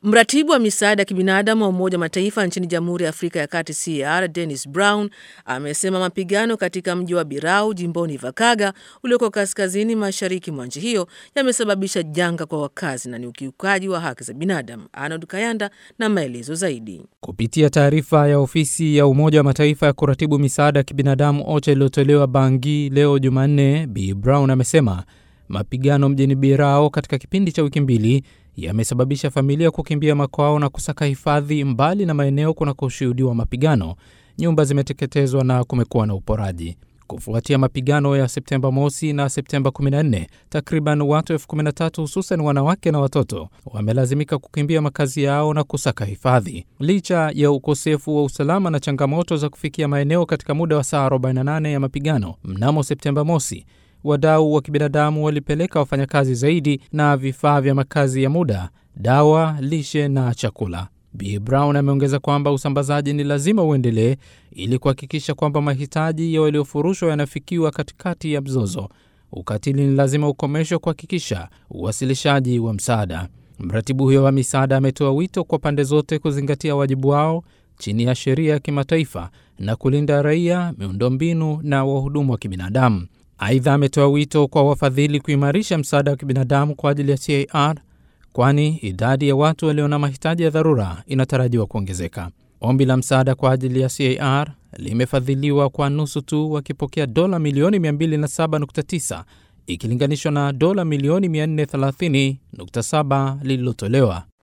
Mratibu wa misaada ya kibinadamu wa Umoja wa Mataifa nchini Jamhuri ya Afrika ya Kati CAR Dennis Brown amesema mapigano katika mji wa Birau jimboni Vakaga ulioko kaskazini mashariki mwa nchi hiyo yamesababisha janga kwa wakazi na ni ukiukaji wa haki za binadamu. Arnold Kayanda na maelezo zaidi. Kupitia taarifa ya ofisi ya Umoja wa Mataifa ya kuratibu misaada ya kibinadamu OCHA iliyotolewa Bangi leo Jumanne, B Brown amesema mapigano mjini Birao katika kipindi cha wiki mbili yamesababisha familia kukimbia makwao na kusaka hifadhi mbali na maeneo kunakoshuhudiwa mapigano. Nyumba zimeteketezwa na kumekuwa na uporaji. Kufuatia mapigano ya Septemba mosi na Septemba 14, takriban watu elfu 13 hususan wanawake na watoto wamelazimika kukimbia makazi yao na kusaka hifadhi. Licha ya ukosefu wa usalama na changamoto za kufikia maeneo katika muda wa saa 48 ya mapigano mnamo Septemba mosi, wadau wa kibinadamu walipeleka wafanyakazi zaidi na vifaa vya makazi ya muda, dawa, lishe na chakula. B Brown ameongeza kwamba usambazaji ni lazima uendelee ili kuhakikisha kwamba mahitaji ya waliofurushwa yanafikiwa katikati ya mzozo. Ukatili ni lazima ukomeshwe kuhakikisha uwasilishaji wa msaada. Mratibu huyo wa misaada ametoa wito kwa pande zote kuzingatia wajibu wao chini ya sheria ya kimataifa na kulinda raia, miundombinu na wahudumu wa kibinadamu. Aidha, ametoa wito kwa wafadhili kuimarisha msaada wa kibinadamu kwa ajili ya CAR kwani idadi ya watu walio na mahitaji ya dharura inatarajiwa kuongezeka. Ombi la msaada kwa ajili ya CAR limefadhiliwa kwa nusu tu, wakipokea dola milioni 207.9 ikilinganishwa na dola milioni 430.7 lililotolewa.